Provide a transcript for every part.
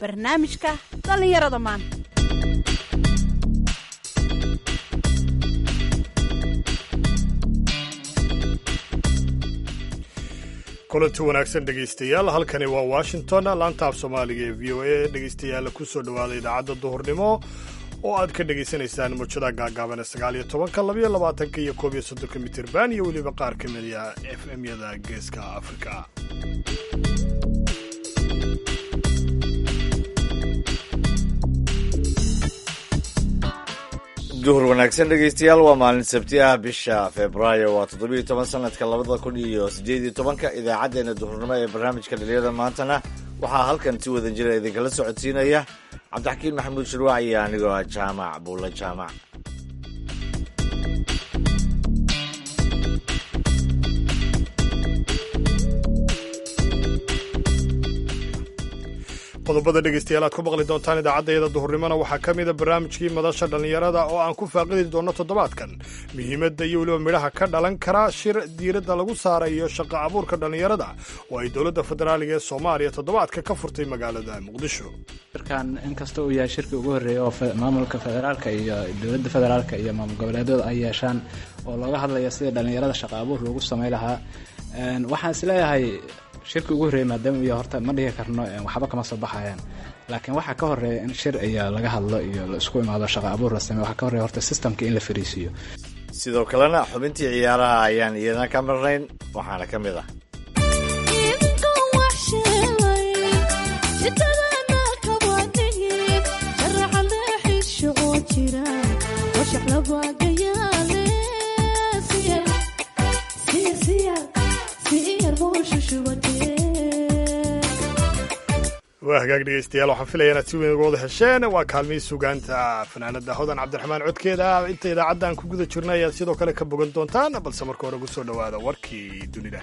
barnaamijka dhallinyarada maanta kulanti wanaagsan dhegaystayaal halkani waa washington laanta af soomaaliga ee v o a dhegaystayaal kusoo dhowaada idaacadda duhurnimo oo aad ka dhegaysanaysaan muujada gaagaaban sagaal iyo tobanka labayo labaatanka iyo koob iyo soddonka mitirban iyo weliba qaar ka mid a f m-yada geeska afrika duhur wanaagsan dhegaystayaal waa maalin sabti ah bisha februaayo waa toddobiyo toban sanadka labada kun iyo sideed iyo tobanka idaacaddeenna duhurnimo ee barnaamijka dhalinyada maantana waxaa halkan si wadan jira idinkala socodsiinaya cabdixakiin maxamuud shirwaac iyo anigoo ah jaamac buulla jaamac qodobada dhegaystayaal aad ku maqli doontaan idaacaddayada duhurnimona waxaa ka mida barnaamijkii madasha dhallinyarada oo aan ku faaqidi doonno toddobaadkan muhiimadda iyo weliba midhaha ka dhalan kara shir diiradda lagu saarayo shaqa abuurka dhallinyarada oo ay dowladda federaaliga ee soomaaliya toddobaadka ka furtay magaalada muqdisho shirkan inkasta uu yahay shirkii ugu horreeyay oo maamulka federaalka iyo dowladda federaalka iyo maamul goboleedyadu ay yeeshaan oo looga hadlaya sidii dhallinyarada shaqa abuur loogu samay lahaa waxaan isleeyahay shirkii ugu horreeyay maadaama iyo horta ma dhihi karno waxba kama soo baxayaan laakiin waxaa ka horeeya in shir iyo laga hadlo iyo la isku imaado shaqa abuur la sameyo waxaa ka horreeya horta systemka in la fariisiiyo sidoo kalena xubintii ciyaaraha ayaan iyadana ka marnayn waxaana ka mid ah waa hagaag dhegaystayaal waxaan filaya inaad si weyn uga wada hesheen waa kaalmihii sugaanta fanaanada hodan cabdiraxmaan codkeeda inta idaacadda aan ku guda jirna ayaad sidoo kale ka bogan doontaan balse marka hore ugu soo dhowaada warkii dunida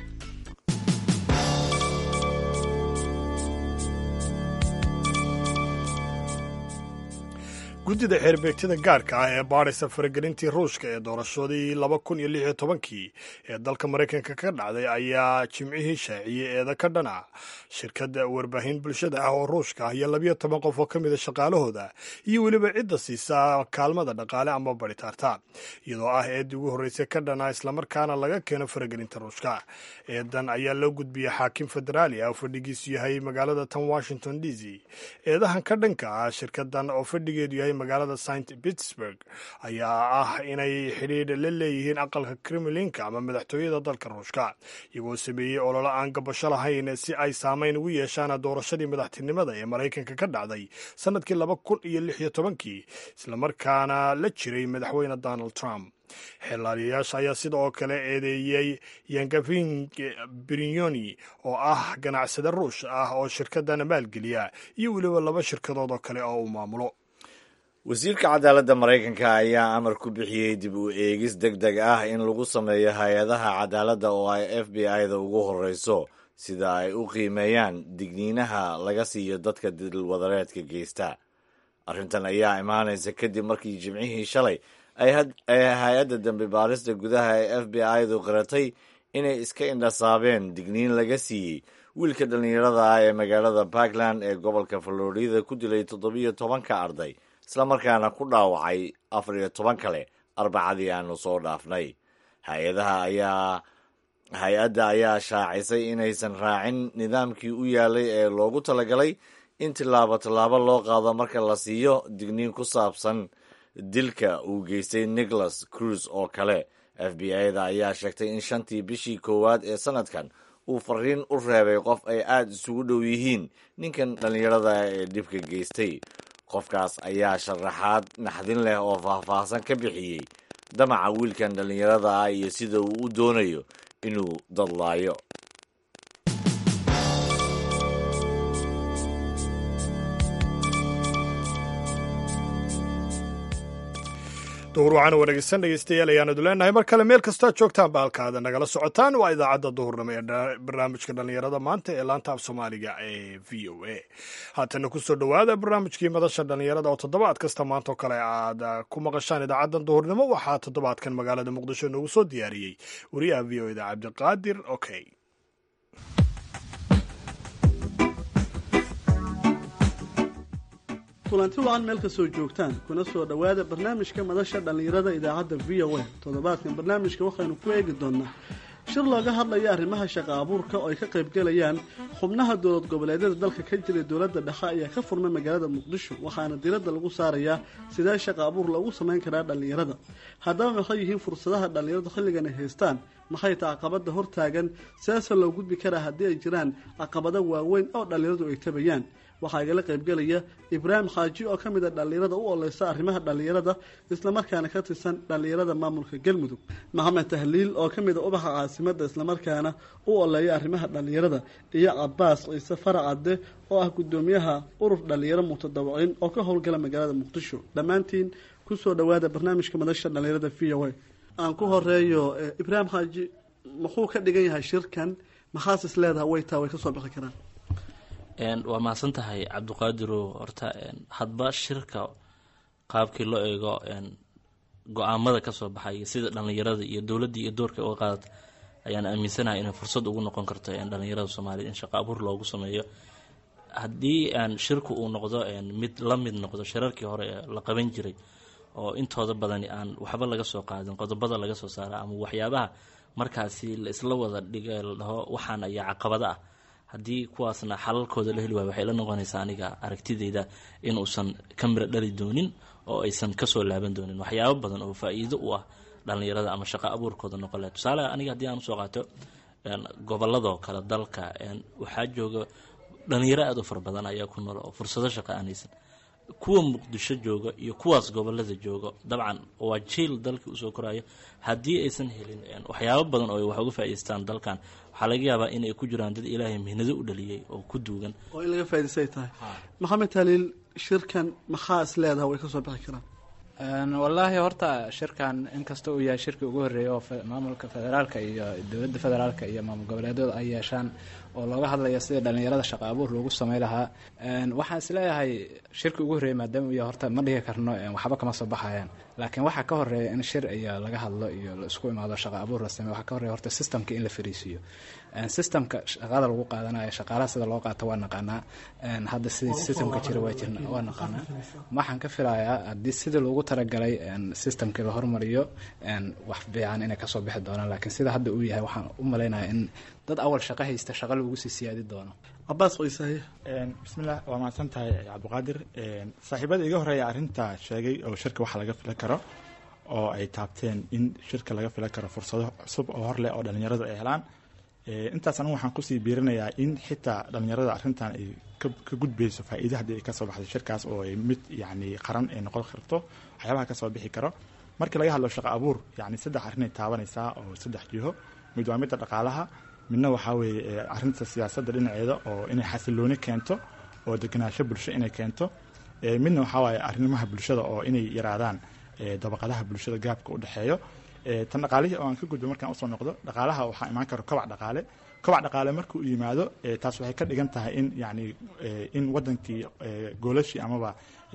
guddida xeerbeegtada gaarka ah ee baadhaysa faragelintii ruushka ee doorashadii laba kun iyo lix iyo tobankii ee dalka maraykanka ka dhacday ayaa jimcihii shaaciyey eeda ka dhana shirkadda warbaahin bulshada ah oo ruushka ah iyo labiyo toban qof oo ka mida shaqaalahooda iyo weliba cidda siisa kaalmada dhaqaale ama baritaarta iyadoo ah eeddii ugu horreysay ka dhana islamarkaana laga keeno faragelinta ruushka eedan ayaa loo gudbiyey xaakim federaali ah oo fadhigiisu yahay magaalada tan washington d c eedahan ka dhanka ah shirkadan oo fadhigeedu yahay magaalada st pittsburg ayaa ah inay xidhiidh la leeyihiin aqalka kremlinka ama madaxtooyada dalka ruushka iyagoo sameeyey ololo aan gabasho lahayn si ay saamayn ugu yeeshaan doorashadii madaxtinimada ee maraykanka ka dhacday sanadkii laba kun iyo lix iyo tobankii islamarkaana la jiray madaxweyne donald trump xeelaaliyayaasha ayaa sida oo kale eedeeyey yangafin brinyoni oo ah ganacsade ruush ah oo shirkadana maalgeliya iyo weliba laba shirkadood oo kale oo uu maamulo wasiirka cadaaladda maraykanka ayaa amar ku bixiyey dib u eegis deg deg ah in lagu sameeyo hay-adaha cadaaladda oo ay f b i-da ugu horreyso sida ay u qiimeeyaan digniinaha laga siiyo dadka dilwadareedka geysta arrintan ayaa imaanaysa kadib markii jimcihii shalay ay hay-adda dambi baarista gudaha ee f b i-du qiratay inay iska indhasaabeen digniin laga siiyey wiilka dhallinyarada ah ee magaalada puntland ee gobolka florida ku dilay toddobiyo tobanka arday islamarkaana ku dhaawacay afar iyo toban kale arbacadii aanu soo dhaafnay hay-adaha ayaa hay-adda ayaa shaacisay inaysan raacin nidaamkii u yaalay ee loogu talagalay in tillaabo tallaabo loo qaado marka la siiyo digniin ku saabsan dilka uu geystay nicholas cruise oo kale f b i-da ayaa sheegtay in shantii bishii koowaad ee sanadkan uu fariin u reebay qof ay aada isugu dhow yihiin ninkan dhallinyarada ee dhibka geystay qofkaas ayaa sharaxaad naxdin leh oo faahfaahsan ka bixiyey damaca wiilkan dhallinyarada ah iyo sida uu u doonayo inuu dadlaayo duhur waxaana wanaagsan dhegeystayaal ayaanadu leenahay mar kale meel kastoo aad joogtaanba halkaada nagala socotaan waa idaacadda duhurnimo ee barnaamijka dhallinyarada maanta ee laanta af soomaaliga ee v o a haatana kusoo dhowaada barnaamijkii madasha dhallinyarada oo toddobaad kasta maantoo kale aad ku maqashaan idaacaddan duhurnimo waxaa toddobaadkan magaalada muqdisho noogu soo diyaariyey wariyaha v o eda cabdiqaadir okey kulanti wacan meel kastoo joogtaan kuna soo dhowaada barnaamijka madasha dhallinyarada idaacadda v o a toddobaadkan barnaamijka waxaynu ku eegi doonaa shir looga hadlaya arrimaha shaqa abuurka oo ay ka qaybgalayaan xubnaha dowlad goboleedyada dalka ka jiray dowladda dhexe ayaa ka furmay magaalada muqdisho waxaana diradda lagu saarayaa sidee shaqa abuur loogu samayn karaa dhallinyarada haddaba maxay yihiin fursadaha dhallinyaradu xilligan ay haystaan maxay ta caqabada hortaagan sidaasoo loo gudbi karaa haddii ay jiraan caqabado waaweyn oo dhallinyaradu ay tabayaan waxaa igala qaybgelaya ibraahim xaaji oo ka mid a dhallinyarada u oleysa arrimaha dhallinyarada islamarkaana ka tirsan dhallinyarada maamulka galmudug maxamed tahliil oo ka mid a ubaxa caasimada islamarkaana u oleeya arrimaha dhallinyarada iyo cabaas ciise faracadde oo ah gudoomiyaha urur dhallinyaro mutadawiciin oo ka howlgala magaalada muqdisho dhammaantiin kusoo dhawaada barnaamijka madasha dhallinyarada v o a aan ku horeeyo ibraahim xaaji muxuu ka dhigan yahay shirkan maxaas is leedaha waytaa way kasoo bixi karaan waa mahadsan tahay cabdiqaadirow horta hadba shirka qaabkii loo eego go-aamada kasoo baxay sida dhallinyarada iyo dowladda iyo doorka uga qaadata ayaan aaminsanahay inay fursad ugu noqon karto dhallinyarada soomaaliyed in shaqo abuur loogu sameeyo haddii shirku uu noqdo mid la mid noqdo shirarkii hore ee la qaban jiray oo intooda badani aan waxba laga soo qaadin qodobada laga soo saara ama waxyaabaha markaasi la isla wada dhiga la dhaho waxaan ayaa caqabada ah haddii kuwaasna xalalkooda la heli waayo waxay la noqonaysaa aniga aragtideyda inuusan ka miro dhali doonin oo aysan kasoo laaban doonin waxyaabo badan oo faa-iido u ah dhallinyarada ama shaqo abuurkooda noqon laha tusaale aniga haddii aan usoo qaato goboladoo kale dalka waxaa jooga dhalinyaro aada u fara badan ayaa ku nool oo fursado shaqo aanaysan kuwa muqdisho jooga iyo kuwaas gobolada jooga dabcan waa jiil dalkii usoo korayo haddii aysan helin waxyaabo badan oo ay wax uga faa'idaystaan dalkan waxaa laga yaabaa inay ku jiraan dad ilaahay mihnado u dhaliyey oo ku duugan oo in laga faa'idaystay tahay maxamed taliil shirkan maxaa is leedaha way kasoo bixi karaan wallaahi horta shirkan inkasta uu yahay shirkii ugu horreeyay oo maamulka federaalka iyo dowladda federaalka iyo maamul goboleedyada ay yeeshaan oo looga hadlaya sidii dhallinyarada shaqa abuur loogu samey lahaa waxaan isleeyahay shirkii ugu horreeyay maadaama uu yahay horta ma dhigi karno waxba kama soo baxayaan laakiin waxaa ka horeeya in shir iyo laga hadlo iyo la isku imaado shaqa abuur la sameyo waxaa ka horreeya horta systemka in la fariisiiyo systemka shaqada lagu qaadanayo shaqaalaha sida loo qaato waa naqaanaa hadda sidii systemka jira waa jirna waa naqaanaa waxaan ka filayaa haddii sidii loogu talagalay systemkii la hormariyo wax fiican inay kasoo bixi doonaan laakiin sida hadda uu yahay waxaan u malaynayaa in dad awal shaqo haysta shaqa lagu sii siyaadi doono cabaas ciisaye bismillah waa mahadsan tahay cabdiqaadir saaxiibada iga horeeya arrinta sheegay oo shirka waxa laga filan karo oo ay taabteen in shirka laga filan karo fursado cusub oo horleh oo dhalinyaradu ay helaan intaas anigu waxaan kusii biirinayaa in xitaa dhalinyarada arrintan ay ka gudbayso faa'iida haddii ay kasoo baxdo shirkaas oo ay mid yacni qaran ay noqon karto waxyaabaha kasoo bixi karo markii laga hadlo shaqo abuur yacni saddex arrin ay taabanaysaa oo saddex jiho mid waa midda dhaqaalaha midna waxaa weeye arrinta siyaasadda dhinaceeda oo inay xasilooni keento oo degenaansho bulsho inay keento midna waxaa waaye arrimaha bulshada oo inay yaraadaan dabaqadaha bulshada gaabka u dhexeeyo tan dhaqaalihii oo aan ka gudbo markaan usoo noqdo dhaqaalaha waxaa imaan karo kobac dhaqaale kobac dhaqaale markuu yimaado taas waxay ka dhigan tahay in yani in wadankii goolashii amaba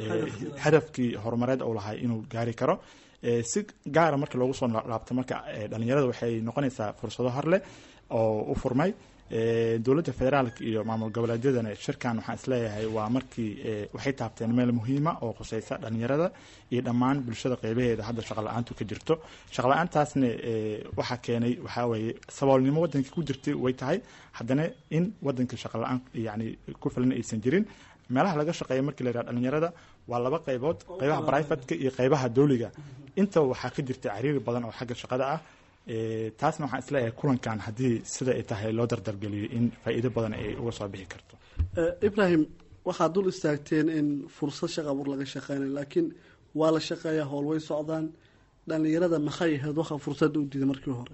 hadafkii horumareed uu lahay inuu gaari karo si gaara marka loogu soo laabto marka dhalinyarada waxay noqonaysaa fursado horleh oo u furmay dowladda federaalka iyo maamul goboleedyadana shirkan waxaan isleeyahay waa markii waxay taabteen meel muhiima oo khuseysa dhalinyarada iyo dhammaan bulshada qeybaheeda hadda shaqala-aantu ka jirto shaqala-aantaasna waxaa keenay waxaa weeye saboolnimo wadankii ku jirtay way tahay haddana in wadanka shaqala-aan yani ku filan aysan jirin meelaha laga shaqeeya markii la yidhaha dhalinyarada waa laba qaybood qaybaha brivatka iyo qaybaha dowliga inta waxaa ka jirta cariiri badan oo xagga shaqada ah taasna waxaan isleeyahay kulankan haddii sida ay tahay loo dardargeliyo in faa'iido badan ay uga soo bixi karto ibrahim waxaad dul istaagteen in fursad shaqa abuur laga shaqeynayo laakiin waa la shaqeeyaa howl way socdaan dhalinyarada maxay ahayd waxa fursadda u diiday markii hore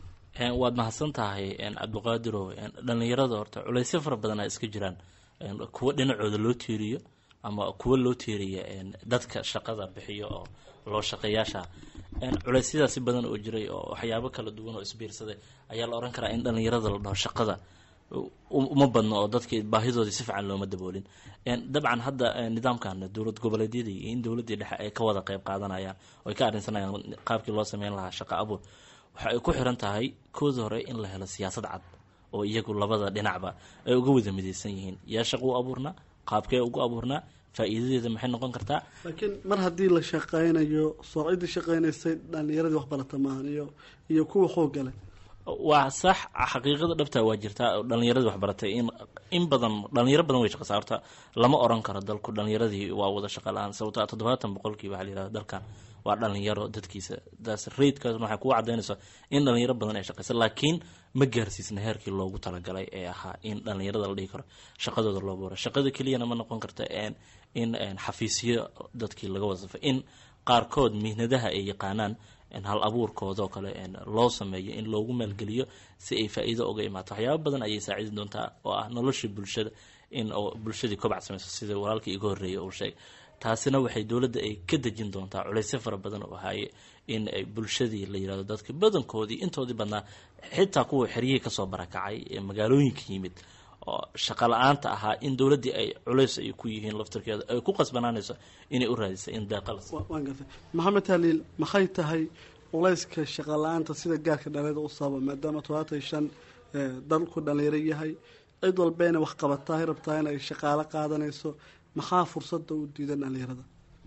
waad mahadsan tahay cabdiqaadirow dhalinyarada horta culaysyo fara badan a iska jiraan kuwa dhinacooda loo tiiriyo ama kuwa loo tiiriya dadka shaqada bixiyo oo loo shaqeeyaasha culeysyadaasi badan oo jiray oo waxyaabo kala duwan oo isbiirsaday ayaa la oran karaa in dhalinyarada la dhaho shaqada uma badno oo dadkii baahidoodii si fiican looma daboolin dabcan hadda nidaamkan dowlad goboleedyadii iyo in dowladdii dhexe ay ka wada qeyb qaadanayaan oo ay ka arrinsanayaan qaabkii loo sameyn lahaa shaqo abuur waxa ay ku xiran tahay kooda hore in la helo siyaasad cad oo iyagu labada dhinacba ay uga wada midaysan yihiin yaa shaqo u abuurnaa qaabkee ugu abuurnaa faa-iidadeeda maxay noqon kartaa laakiin mar haddii la shaqaynayo soo ciddii shaqaynaysay dhalinyaradii waxbarata maahan iyo iyo kuwa xoogga leh waa sax xaqiiqada dhabta waa jirtaa dhalinyaradii waxbaratay in in badan dhalinyaro badan way shaqeysaa horta lama oran karo dalku dhalinyaradii waa wada shaqa la-aan sababto toddobaatan boqolkiiba waxa la yihahda dalkan waa dhalinyaro dadkiisa daas raidkaas waxay kugu cadaynaysaa in dhalinyaro badan ay shaqeysa laakiin ma gaarsiisna heerkii loogu talagalay ee ahaa in dhalinyarada la dhihi karo shaqadooda loo boora shaqada keliyana ma noqon karta in xafiisyo dadkii laga wada safay in qaarkood mihnadaha ay yaqaanaan hal abuurkoodao kale loo sameeyo in loogu maalgeliyo si ay faa-iido uga imaato waxyaaba badan ayay saacidi doontaa oo ah nolosha bulshada in bulshadii kobac sameyso sida walaalkii iga horreeyay uu sheegay taasina waxay dowladda ay ka dejin doontaa culeysyo fara badan oo ahaaye in ay bulshadii la yirahdo dadka badankoodii intoodii badnaa xitaa kuwa xeryihii kasoo barakacay ee magaalooyinka yimid oo shaqa la-aanta ahaa in dowladdii ay culeys ay ku yihiin laftarkeeda ay ku qasbanaanayso inay u raadisa in deeqa la waan gartay maxamed haliil maxay tahay culayska shaqa la-aanta sida gaarka dhalinyarada u sababa maadaama todobaatan iyo shan dalku dhalinyaro yahay cid walba inay wax qabataa ay rabtaa inay shaqaalo qaadanayso maxaa fursada u diidan dhalinyarada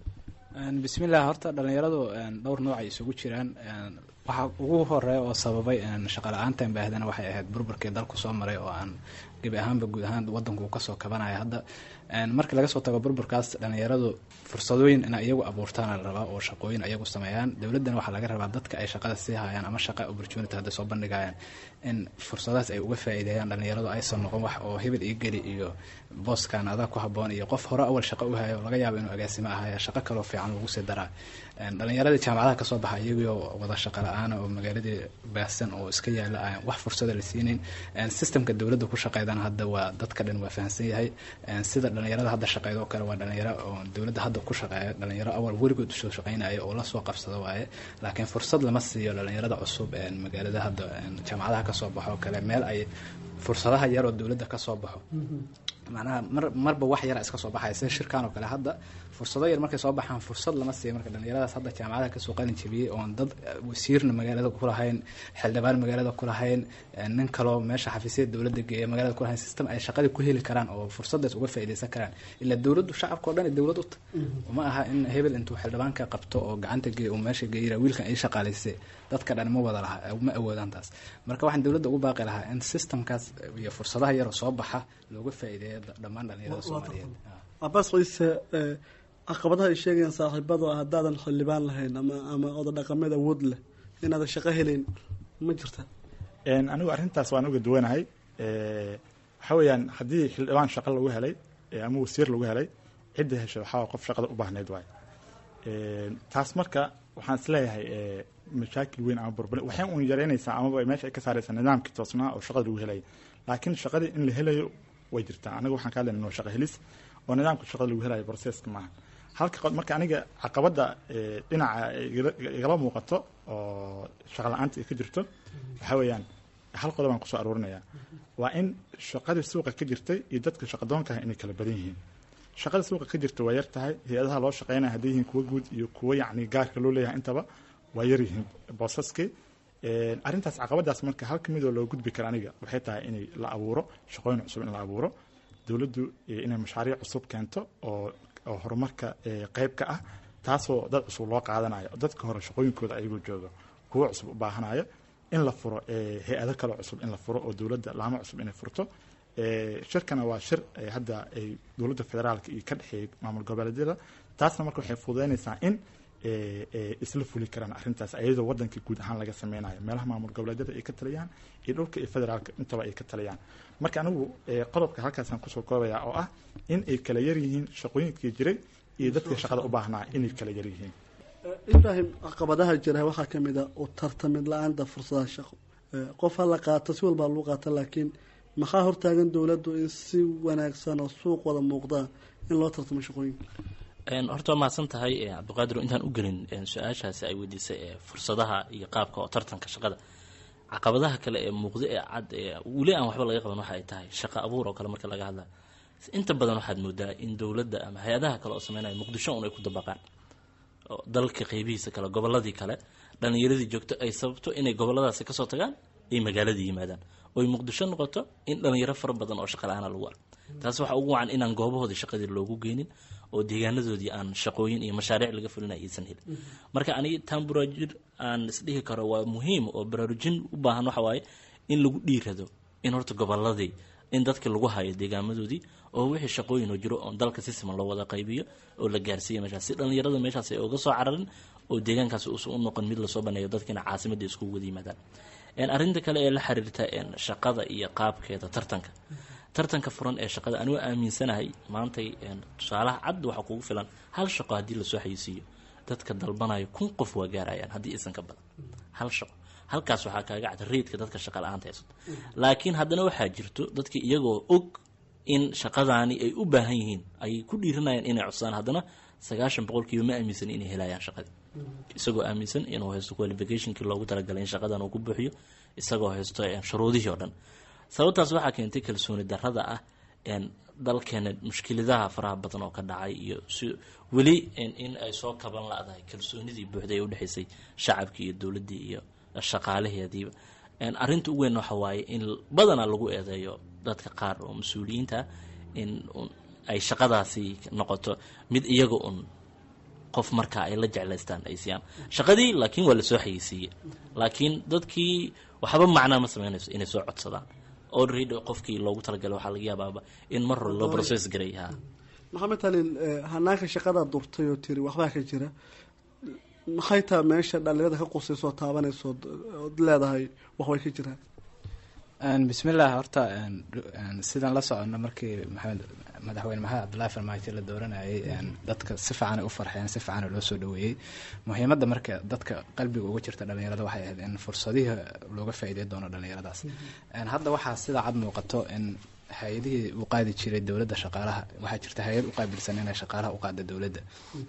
bismillah horta dhalinyaradu dhowr nooc ay isugu jiraan waxaa ugu horeeya oo sababay shaqa la-aantan baahdana waxay ahayd burburkii dalku soo maray oo aan gebi ahaanba guud ahaan wadanku uu kasoo kabanaya hadda markii laga soo tago burburkaas dhalinyaradu fursadooyin ina iyagu abuurtaana la rabaa oo shaqooyin iyagu sameeyaan dowladdana waxaa laga rabaa dadka ay shaqada sii hayaan ama shaqa opportunity hadday soo bandhigayaan in fursadahaas ay uga faa'iideeyaan dhalinyaradu aysan noqon wax oo hebel iyo geli iyo booskan adaa ku haboon iyo qof hore awal shaqo u hayo laga yaabo inuu agaasimo ahaya shaqo kaloo fiican lagu sii daraa dhalinyaradii jaamacadaha kasoo baxa iyagoo wada shaqa la-aana oo magaaladii baahsan oo iska yaala aan wax fursada la siinayn systemka dowladda ku shaqeydana hadda waa dadka dhan waa fahamsan yahay sida dhalinyarada hadda shaqeyda oo kale waa dhalinyaro oo dowladda hadda ku shaqeeya dhalinyaro awal weligood usoo shaqeynaya oo lasoo qabsado waaye laakiin fursad lama siiyo dhalinyarada cusub magaalada hadda jaamacadaha kasoo baxo oo kale meel ay fursadaha yar oo dowladda kasoo baxo macnaha mar marba wax yara iska soo baxaya sida shirkan oo kale hadda fursado yar markay soo baxaan fursad lama siiya marka dhalinyaradaas hadda jaamacadaha kasoo qalin jabiyey oon dad wasiirna magaalada ku lahayn xildhibaan magaalada ku lahayn nin kaloo meesha xafiisyada dowladda geeya magaalada ku lahayn system ay shaqadii ku heli karaan oo fursadaas uga faa'iidaysan karaan ilaa dowladdu shacabka o dhan dowlad uta uma aha in hebel intuu xildhibaanka qabto oo gacanta geeya uu meesha geeyira wiilkan ay shaqaalaysay dadka dhan ma wada laha ma awoodaan taas marka waxaan dowladda ugu baaqi lahaa in systemkaas iyo fursadaha yaroo soo baxa looga faa'iideeyo dhammaan dhalinyarada soomaaliyeed cabaas ciise caqabadaha ay sheegayaan saaxiibadu ah haddaadan xildhibaan lahayn ama ama oda dhaqameed awood leh inaadan shaqo helayn ma jirta anigu arrintaas waan uga duwanahay waxa weeyaan haddii xildhibaan shaqo lagu helay ama wasiir lagu helay cidda heshay waxaa qof shaqada u baahnayd waay taas marka waxaan isleeyahay mashaakil weyn ama burbur waxay un yareynaysaa amaba meesha ay ka saaraysaa nidaamkii toosnaa oo shaqada lagu helaya laakiin shaqadii in la helayo way jirtaa anaga waxaan ka hadlayna waa shaqa helis oo nidaamka shaqada lagu helayo processka maaha halka marka aniga caqabadda dhinaca igala muuqato oo shaqa la-aanta ay ka jirto waxaa weeyaan hal qodob aan kusoo aruurinayaa waa in shaqadii suuqa ka jirtay iyo dadka shaqadoonkaha inay kala badan yihiin shaqada suuqa ka jirta waa yar tahay hay-adaha loo shaqeynaya hadday yihiin kuwa guud iyo kuwa yacni gaarka loo leeyahay intaba waa yar yihiin boosaskii arrintaas caqabadaas marka halka midoo loo gudbi kara aniga waxay tahay inay la abuuro shaqooyin cusub in la abuuro dowladdu inay mashaariic cusub keento oo oo horumarka qeyb ka ah taasoo dad cusub loo qaadanayo dadka hore shaqooyinkooda ayagoo jooga kuwo cusub u baahanayo in la furo hay-ado kaloo cusub in la furo oo dowladda laamo cusub inay furto shirkana waa shir hadda ay dowladda federaalka iyo ka dhexeeyay maamul goboleedyada taasna marka waxay fududeynaysaa in isla fuli karaan arrintaas ayadoo wadankii guud ahaan laga sameynayo meelaha maamul goboleedyada ay ka taliyaan iyo dhulka iyo federaalka intaba ay ka taliyaan marka anigu qodobka halkaasaan kusoo koobaya oo ah in ay kala yar yihiin shaqooyinkii jiray iyo dadka shaqada u baahnaa inay kala yar yihiin ibraahim caqabadaha jira waxaa ka mid a u tartamid la-aanta fursadaha shaqo qof ha la qaato si walbaa lagu qaata laakiin maxaa hortaagan dowladdu in si wanaagsan oo suuq wada muuqdaa in loo tartamo shaqooyinka horta waa mahadsan tahay cabdiqaadir intaan u gelin su-aashaasi ay weydiisay fursadaha iyo qaabka oo tartanka shaqada caqabadaha kale ee muuqda ee cad weli aan waxba laga qaban waxa ay tahay shaqo abuur oo kale marka laga hadla inta badan waxaad moodaa in dowladda ama hay-adaha kale oo sameynaya muqdisho un ay ku dabaqaan dalka qeybihiisa kale goboladii kale dhalinyaradii joogto ay sababto inay goboladaasi kasoo tagaan ay magaaladii yimaadaan oy muqdisho noqoto in dhalinyaro fara badan oo shaqa la-aana lagu arko taas waxaa ugu wacan inaan goobahoodii shaqadii loogu geynin oo deegaanadoodii aan shaqooyin iyo mashaariic laga fulinay aysan helin marka aniga taan baraarujin aan isdhihi karo waa muhiim oo baraarujin u baahan waxa waaye in lagu dhiirado in horta goboladii in dadka lagu hayo deegaamadoodii oo wixii shaqooyin oo jiro oo dalka si siman loo wada qaybiyo oo la gaarsiiyo meeshaas si dhallinyarada meeshaas ay uga soo cararin oo deegaankaasi uusan u noqon mid lasoo baneeyo dadkiina caasimadda iskugu wada yimaadaan arrinta kale ee la xiriirta shaqada iyo qaabkeeda tartanka tartanka furan ee shaqada anigu aaminsanahay maantay tusaalaha cad waxaa kugu filan hal shaqo haddii lasoo xayisiiyo dadka dalbanayo kun qof waa gaarayaan haddii isan ka badan hal shaqo halkaas waxaa kaaga cad reedka dadka shaqa la-aanta haysato laakiin haddana waxaa jirto dadka iyagoo og in shaqadaani ay u baahan yihiin ay ku dhiiranayaan inay codsadaan haddana sagaashan boqolkiiba ma aaminsan inay helayaan shaqadii isagoo aaminsan inuu haysto qualificationkii loogu talagalay in shaqadan uu ku buuxiyo isagoo haysto shuruudihii oo dhan sababtaas waxaa keentay kalsooni darada ah dalkeena mushkiladaha faraha badan oo ka dhacay iyo si weli in ay soo kaban la-dahay kalsoonidii buuxday ee udhexaysay shacabkii iyo dowladdii iyo shaqaalaheediiba arrinta ugu weyn waxa waaye in badanaa lagu eedeeyo dadka qaar oo mas-uuliyiinta in ay shaqadaasi noqoto mid iyaga un qof markaa ay la jeclaystaan ay siiyaan shaqadii laakiin waa lasoo xayeysiiye laakiin dadkii waxba macnaa ma sameynayso inay soo codsadaan already qofkii loogu talagalay waxaa laga yaabaaba in mar hore loo process garay ha maxamed talin hanaanka shaqadaa durtay oo tiri waxbaa ka jira maxay taha meesha dhalinyarada ka qusaysoo taabanayso ood leedahay waxbay ka jiraan bismillaah horta sidaan la socono markii maxamed madaxweyne maxamed cabdullaahi farmaajo la dooranayay dadka si fiicanay u farxeen si fiicana loo soo dhaweeyey muhiimadda marka dadka qalbiga uga jirta dhalinyarada waxay ahayd in fursadihii looga faa'iidey doono dhalinyaradaas hadda waxaa sida cad muuqato in hay-adihii u qaadi jiray dowladda shaqaalaha waxaa jirta hay-ad u qaabilsan inay shaqaalaha u qaada dowladda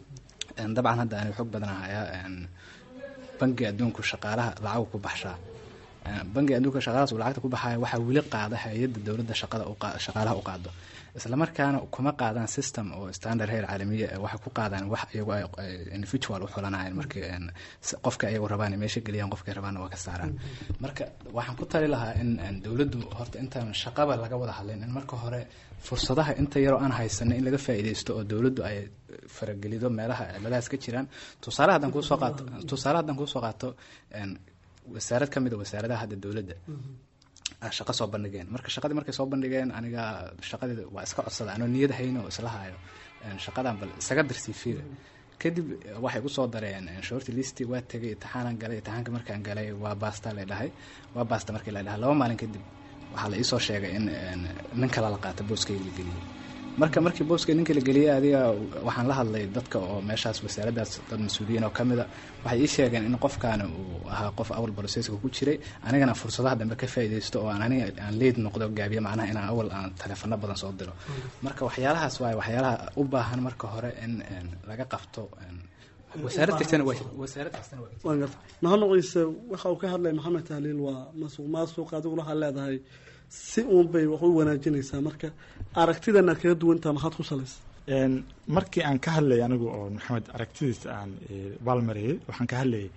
dabcan hadda ani xog badan hayaa bangi adduunku shaqaalaha lacag ku baxshaa bangi adduunka shaqadaas uu lacagta ku baxaya waxaa weli qaada hay-adda dowladda shaqada shaqaalaha u qaado islamarkaana kuma qaadaan system oo standard heer caalamiya waxay ku qaadaan wax iyagu ay individual u xulanayaan markii qofka iyagu rabaan meesha geliyaan qofkay rabaanna waa ka saaraan marka waxaan ku tali lahaa in dowladdu horta intaan shaqaba laga wada hadlayn in marka hore fursadaha inta yaroo aan haysanay in laga faa'iidaysto oo dowladdu ay faragelido meelaha ciladahaas ka jiraan tusaale haddaan kuusoo qaato tusaale haddaan kuusoo qaato wasaarad ka mid a wasaaradaha hadda dowladda shaqo soo bandhigeen marka shaqadii markay soo bandhigeen aniga shaqadii waa iska codsada anoo niyad hayno oo isla hayo shaqadan bal isaga dirsiifiga kadib waxay kusoo dareen shorti listi waa tegay itixaanan galay itixaanka markaan galay waa baasta la dhahay waa baasta markii la dhahay laba maalin kadib waxaa la iisoo sheegay in nin kale la qaata booskayga la geliyey marka markii booska ninka la geliyey adiga waxaan la hadlay dadka oo meeshaas wasaaraddaas dad mas-uuliyiin oo kamid a waxay ii sheegeen in qofkaani uu ahaa qof awal broseska ku jiray anigana fursadaha dambe ka faa'iidaysto oo aan aniga aan leed noqdo gaabiyo macnaha inaan awal aan taleefano badan soo diro marka waxyaalahaas waaye waxyaalaha u baahan marka hore in laga qabto wasaarad kastana wasaarad kastana waan garta maxamed ciise waxa uu ka hadlay maxamed tahliil waa masuq maasuq adiguna waxaad leedahay si uun bay wax u wanaajinaysaa marka aragtidan aad kaga duwantaha maxaad ku salaysa markii aan ka hadlayay anigu oo maxamed aragtidiisa aan baalmarayay waxaan ka hadlayay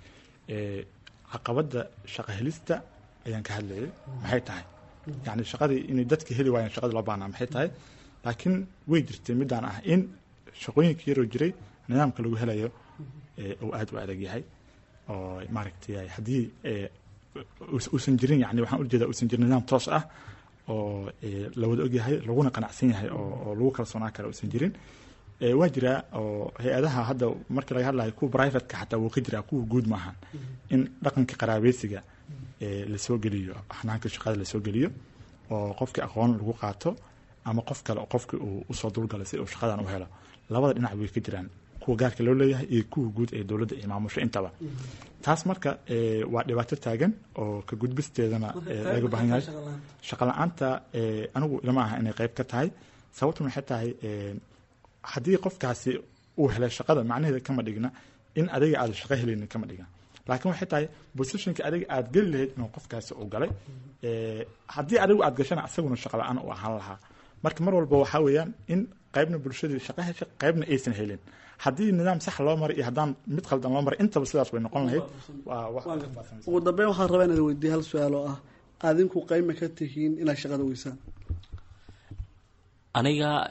caqabadda shaqo helista ayaan ka hadlayay maxay tahay yani shaqadii inay dadka heli waayeen shaqadii loo baahnaa maxay tahay laakiin way jirtay midaan ah in shaqooyinka yaroo jiray nidaamka lagu helayo uu aada u adag yahay oo maaragtay haddii uusan jirin yani waxaan ujeeda uusan jirin nidaam toos ah oo la wada ogyahay laguna qanacsan yahay oo lagu kalsoonaan kara uusan jirin waa jiraa oo hay-adaha hadda markii laga hadlayo kuwa privateka xataa wuu ka jiraa kuwa guud maahan in dhaqanka qaraabeysiga lasoo geliyo xanaanka shaqada lasoo geliyo oo qofkii aqoon lagu qaato ama qof kale qofkii uu usoo dulgalay si uu shaqadan u helo labada dhinac way ka jiraan kuwa gaarka loo leeyahay iyo kuwa guud ee dowladda ay maamusho intaba taas marka waa dhibaato taagan oo ka gudbisteedana laga baahan yahay shaqa la-aanta anigu ilama aha inay qayb ka tahay sababtu maxay tahay haddii qofkaasi uu helay shaqada macnaheeda kama dhigna in adiga aada shaqo helaynin kama dhigna laakiin waxay tahay positionka adiga aada geli lahayd inuu qofkaasi uu galay haddii adigu aada gashana isaguna shaqa la-aan u ahaan lahaa marka mar walba waxaa weeyaan in qaybna bulshadii shaqo hesha qaybna aysan helin haddii nidaam sax loo maray iyo haddaan mid khaldan loo maray intaba sidaas way noqon lahayd ugu dambeyn waxaan rabaa inaad weydiiya hal su-aal oo ah adinku qayma ka tihiin inaad shaqada weysaan aniga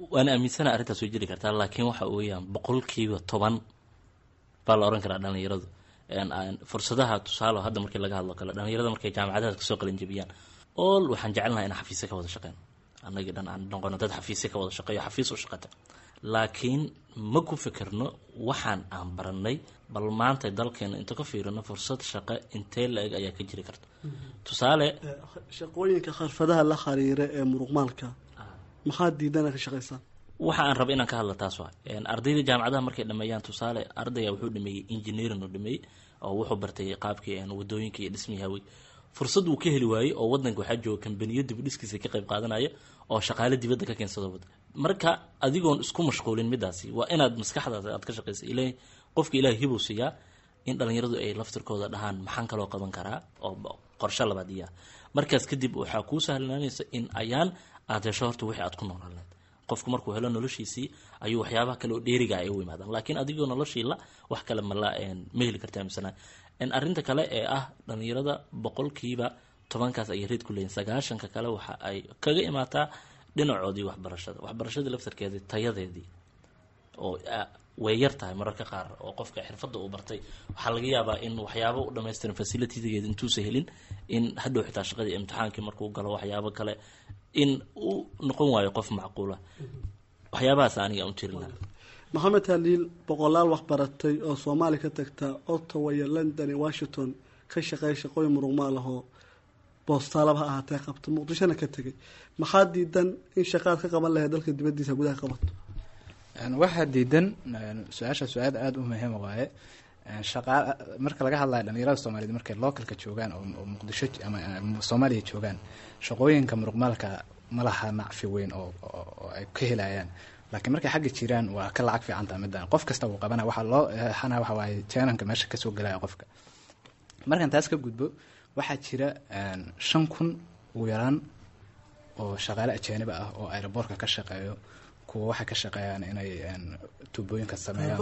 waana aaminsana arrintaas way jiri kartaa laakiin waxa weeyaan boqolkiiba toban baa la oran karaa dhalinyaradu fursadaha tusaale hadda markii laga hadlo kale dhalinyarada markay jaamacadaha kasoo qalin jebiyaan all waxaan jecelnahay in xafiisya ka wada shaqeyn annagii dhan aan noqono dad xafiisya ka wada shaqeeyo xafiis u shaqata laakiin ma ku fikirno waxaan aan baranay bal maanta dalkeena inta ka fiirino fursad shaqo intee la-eg ayaa ka jiri karta tusaale shaqooyinka kharfadaha la xiriira ee muruqmaalka maxaa diidana ka shaqaysaan waxa aan raba inaan ka hadla taas waa ardayda jaamacadaha markay dhameeyaan tusaale ardaya wuxuu dhameeyey engineering uu dhameeyey oo wuxuu bartay qaabkii wadooyinka iyo dhismihii hawey fursad uu ka heli waayey oo wadanka waxaa jooga kambaniyo dibudhiskiisa ka qayb qaadanaya oo shaqaale dibadda ka keensado wada marka adigoon isku mashquulin midaasi waa inaad maskaxdaada aad ka shaqaysa ila qofka ilaah hibuu siiyaa in dhalinyaradu ay laftirkooda dhahaan maxaan kaloo qaban karaa oo qorshe labaad iya markaas kadib waxaa kuu sahlanaanaysa in ayaan aad hesho horta wixii aad ku noolaleed qofku markuu helo noloshiisii ayuu waxyaabaha kale oo dheeriga ay u imaadaan laakiin adigoo noloshii la wax kale mala ma heli karta amisana arrinta kale ee ah dhalinyarada boqolkiiba tobankaas ayay reed ku leeyihin sagaashanka kale waxa ay kaga imaataa dhinacoodii waxbarashada waxbarashadii laftarkeedii tayadeedii oo way yar tahay mararka qaar oo qofka xirfadda uu bartay waxaa laga yaabaa in waxyaabo u dhamaystiran facilitigeeda intuusa helin in hadhow xitaa shaqadii imtixaankii markuu galo waxyaabo kale in uu noqon waayo qof macquula waxyaabahaas aniga u tirin laha maxamed haliil boqolaal waxbaratay oo soomaali ka tagta ottawa iyo london iyo washington ka shaqeeya shaqooyin muruqmaal ahoo boostaalaba ha ahaatee qabta muqdishona ka tegay maxaa diidan in shaqaad ka qaban lahayd dalka dibadiisa gudaha qabato waxaa diidan su-aasha su-aal aada u muhiima waaye shaqa marka laga hadlayo dhalinyarada soomaaliyed markay localka joogaan oo muqdisho ama soomaaliya joogaan shaqooyinka muruqmaalka ma laha nacfi weyn oo ay ka helayaan laakiin markay xagga jiraan waa ka lacag fiicanta midaan qof kasta uu qabana waxaa loo xana waxa waaye jananka meesha kasoo gelaya qofka markaan taas ka gudbo waxaa jira shan kun ugu yaraan oo shaqaale ajaaniba ah oo aeroboortka ka shaqeeyo kuwa waxay ka shaqeeyaan inay tuubooyinka sameeyaan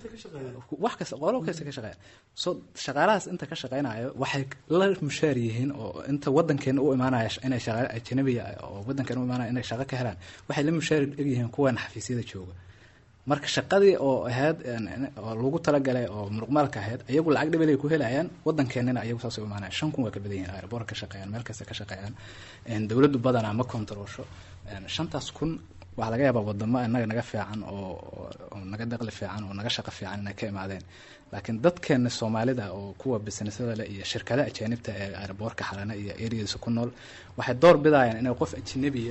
wax kasta qolo kasta ka shaqeeya so shaqaalahaas inta ka shaqeynayo waxay la mushaar yihiin oo inta wadankeena u imaanaya inay shaqaale ajnabiya oo wadankeena u imaanaya inay shaqo ka helaan waxay la mushaar egyihiin kuwan xafiisyada jooga marka shaqadii oo ahayd oo lagu talagalay oo muruqmaalka ahayd iyagu lacag dhibel ay ku helayaan wadankeenina iyagu saasay u imaanaya shan kun waa ka badan yihiin aeroboorka ka shaqeeyaan meel kasta ka shaqeeyaan dowladdu badanaa ma kontaroosho shantaas kun waxaa laga yaabaa wadamo inaga naga fiican oo naga daqli fiican oo naga shaqo fiican inay ka imaadeen laakiin dadkeena soomaalida oo kuwa businesada leh iyo shirkadaha ajaanibta ee aeroboorka xalana iyo areadiisa ku nool waxay door bidayaan inay qof ajnabiya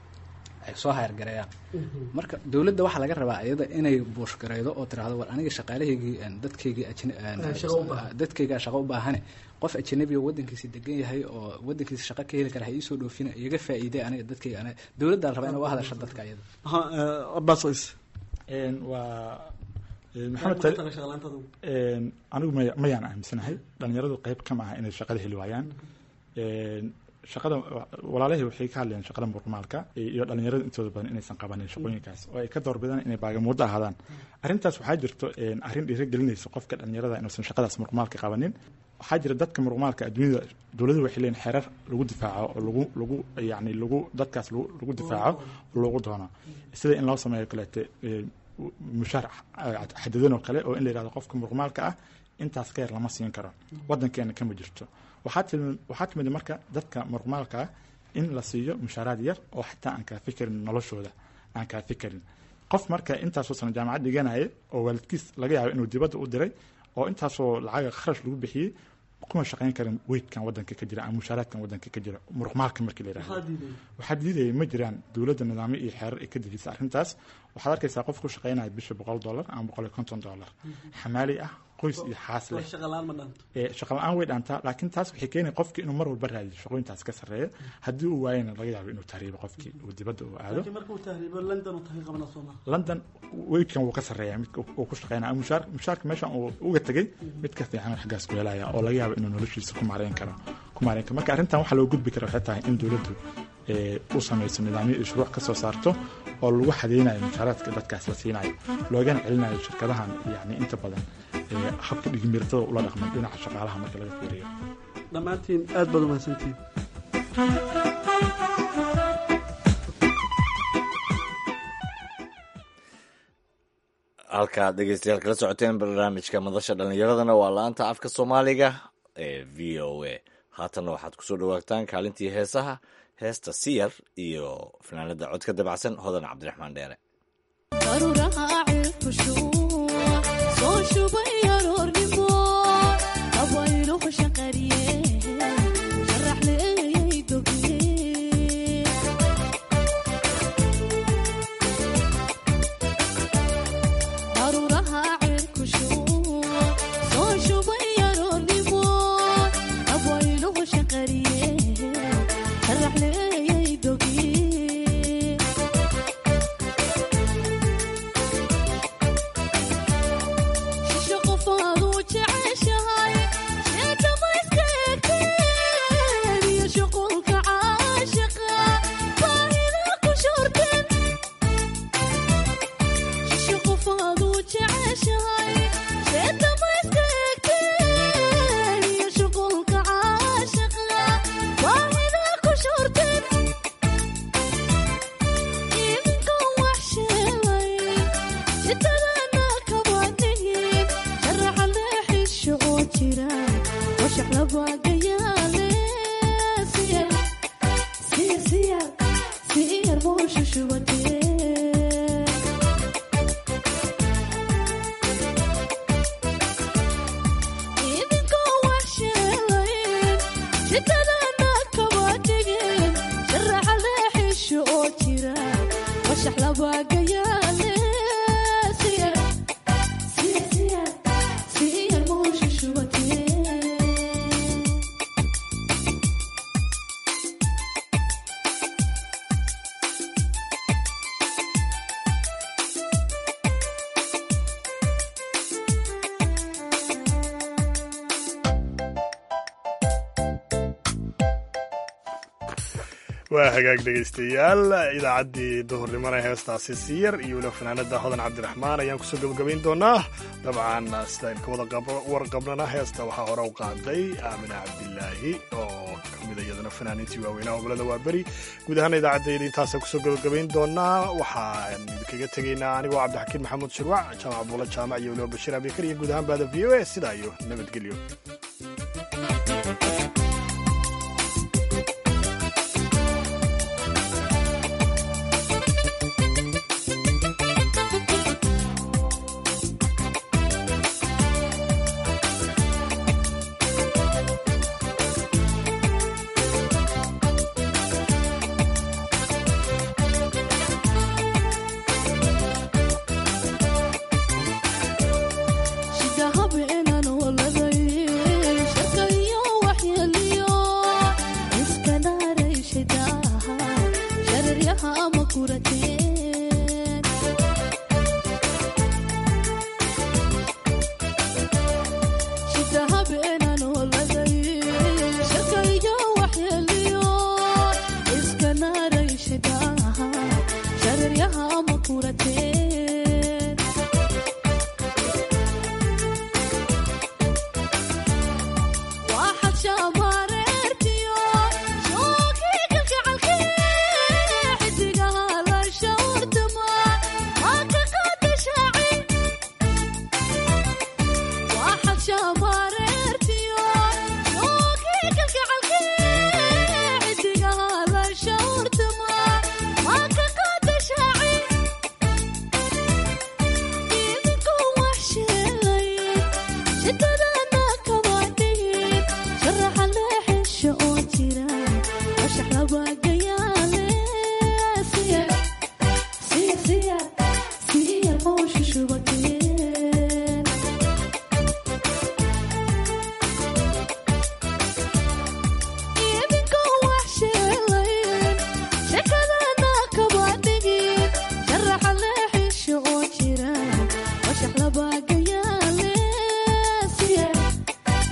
ay soo hayargareeyaan marka dowladda waxaa laga rabaa iyada inay buushgareydo oo tiraahdo war aniga shaqaalahaygii dadkaygii dadkayga shaqo u baahane qof ajanabi oo wadankiisi degan yahay oo wadankiisa shaqo ka heli kara ha iisoo dhoofina iyaga faa'iiday aniga dadkayga aniga dowladda la rabaa inay u hadasho dadka iyada abbas is waa maxamed anigu may mayaan aaminsanahay dhalinyaradu qeyb kama aha inay shaqada heli waayaan shaqada walaalahii waxay ka hadlayeen shaqada muruqmaalka iyo dhalinyarada intooda badan inaysan qabanin shaqooyinkaas oo ay ka doorbidaan inay baagamuuddo ahaadaan arrintaas waxaa jirto arrin dhiirigelinaysa qofka dhalinyarada inuusan shaqadaas muruqmaalka qabanin waxaa jira dadka muruqmaalka adduunyada dowladuhu waxay leeyihin xeerar lagu difaaco oo lagu lagu yani lagu dadkaas lagu difaaco lagu doono sida in loo sameeyo kaleete mushaar xadidan oo kale oo in la yihahdo qofka muruqmaalka ah intaas ka yar lama siin karo wadankeena kama jirto waxaa timid marka dadka muruqmaalka ah in la siiyo mushaaraad yar oo xataa aan kaafi karin noloshooda aan kaafi karin qof marka intaasoo sana jaamacad dhiganaya oo waalidkiis laga yaabo inuu dibadda u diray oo intaasoo lacaga kharash lagu bixiyey kuma shaqayn karin weydkan wadanka ka jira ama mushaaraadkan wadanka ka jira muruqmaalka markii la yihahdo waxaa diidaya ma jiraan dowladda nidaamyo iyo xeerar ay ka dejisa arrintaas waxaad arkaysaa qof ku shaqaynaya bisha boqol dollar ama boqol iyo konton dollar xamaali ah qoys iyo xaas leh shaqa la-aan way dhaantaa laakiin taas waxay keenaya qofkii inuu mar walba raadiyo shaqooyintaas ka sarreeya haddii uu waayana laga yaabo inuu tahriibo qofkii uu dibadda uu aado london weydkan wuu ka sarreeya midka uu ku shaqeynaya mushaar mushaarka meeshan uu uga tegey mid ka fiican xaggaas ku helaya oo laga yaabo inuu noloshiisa ku maareyn karo ku maareyn karo marka arrintan waxaa loo gudbi kara waxay tahay in dowladdu u samayso nidaamyo iyo shuruuc ka soo saarto oo lagu xadeynayo mushaaraadka dadkaas la siinayo loogana celinayo shirkadahan yani inta badan habka dhigmiratada ula dhaqman dhinaca shaqaalaha marka laga fiiriyo dhammaantiin aad baad umahadsantiin halkaad dhegeystayaal kala socoteen barnaamijka madasha dhallinyaradana waa la-anta afka soomaaliga ee v o a haatanna waxaad kusoo dhawaataan kaalintii heesaha heesta siyar iyo fanaanada codka dabacsan hodan cabdiraxmaan dheere waa hagaag dhegaystayaal idaacaddii duhurnimona heestaasi siyar iyo weliba fanaanada hodan cabdiraxmaan ayaan kusoo gabagabayn doonaa dabcan sidaan ka wada warqabnana heesta waxaa hore u qaaday aamina cabdilaahi oo kamid iyadana fanaaniintii waaweynaha gobolada waa beri guud ahaan idaacaddayda intaasa kusoo gabagabayn doonaa waxaan idinkaga tegaynaa anigoo cabdixakiin maxamuud shirwac jaamac buula jaamac iyo weliba bashiir abikar iyo guud ahaan baada v o a sidaa iyo nabadgelyo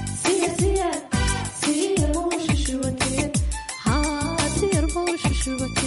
Sure.